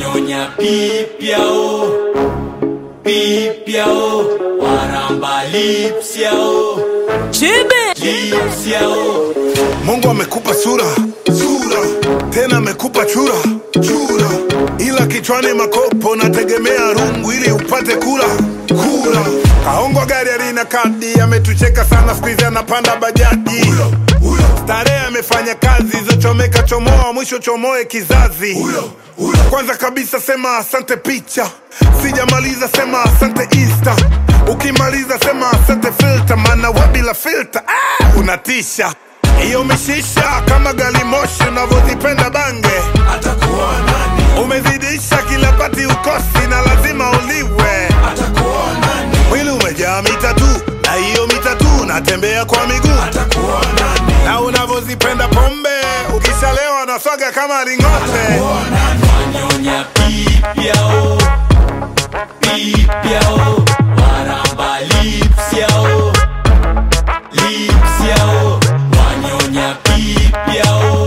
wanyonya pipyao pipyao waramba lipsyao Chibi lipsyao Mungu amekupa sura sura, tena amekupa chura chura, ila kichwani makopo, nategemea rungu ili upate kula kula. Kaongwa gari alina kadi, ametucheka sana, siku hizi anapanda bajaji. Starehe amefanya kazi zochomeka, chomoa mwisho chomoe kizazi. Kwanza kabisa sema asante picha, sijamaliza sema asante Insta. Ukimaliza sema asante filter, maana wa bila filter ah, unatisha hiyo mishisha kama gali moshi unavyozipenda bange atakuwa nani umezidisha kila pati ukosi na lazima uliwe atakuwa nani mwili umejaa mitatu na hiyo mitatu natembea kwa miguu atakuwa nani na unavyozipenda pombe ukishalewa na swaga kama ringote wanyonya pipyao pipyao waramba lipsyao lipsyao wanyonya pipyao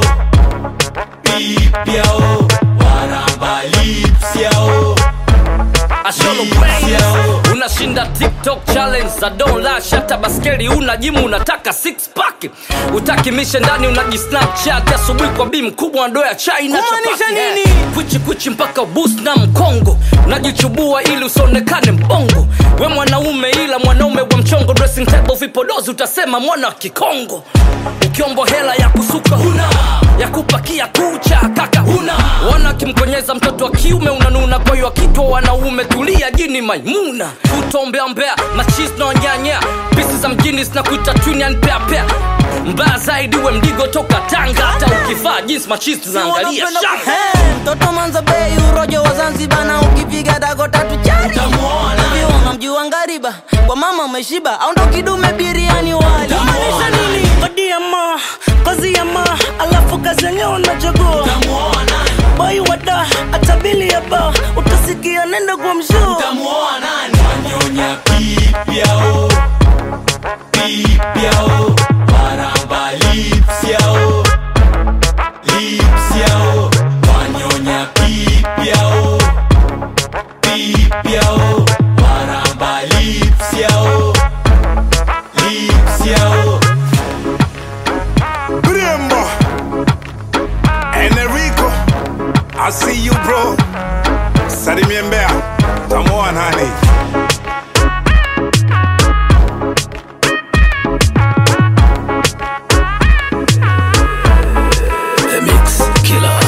pipyao waramba lipsyao Asholo Brains unashinda TikTok challenge za don't lash hata baskeli una jimu unataka six pack utaki mishe ndani unajisnapchat asubuhi kwa bi mkubwa ndoo ya chai na Kumaanisha chapati, eh. nini? kwichi kwichi mpaka bus na mkongo unajichubua ili usionekane mbongo we mwanaume ila mwanaume wa mchongo dressing table vipodozi utasema mwana wa kikongo ukiombo hela ya kusuka huna ya kupakia kucha kaka huna wana akimkonyeza mtoto wa kiume unanuna kwa hiyo akitwa wanaume tulia jini maimuna utombeambea machis na wanyanya pisi za mjini zinakuita twinianpeapea mbaya zaidi we mdigo toka tanga hata ukivaa jinsi machis zinaangalia Wanapenda shamba ku- Hey, mtoto manza bei urojo wa zanzibar na ukipiga dago tatu chari Utamuona. Hivi unamjua ngariba kwa mama umeshiba au ndo kidume biriani wali maanisha nini kodi ya ma kazi ya ma alafu kazi yenyewe unachagua tamuona boy wada hata bili ya ba utasikia nenda kwa mshuu tamuoa nani wanyonya pipyao pipyao waramba lipsyao lipsyao wanyonya pipyao pipyao waramba lipsyao lipsyao Brembo Enrico I see you bro Salimie Mbeya tamoa nani The Mix Killer.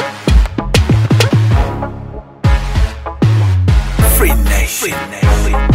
Free Nation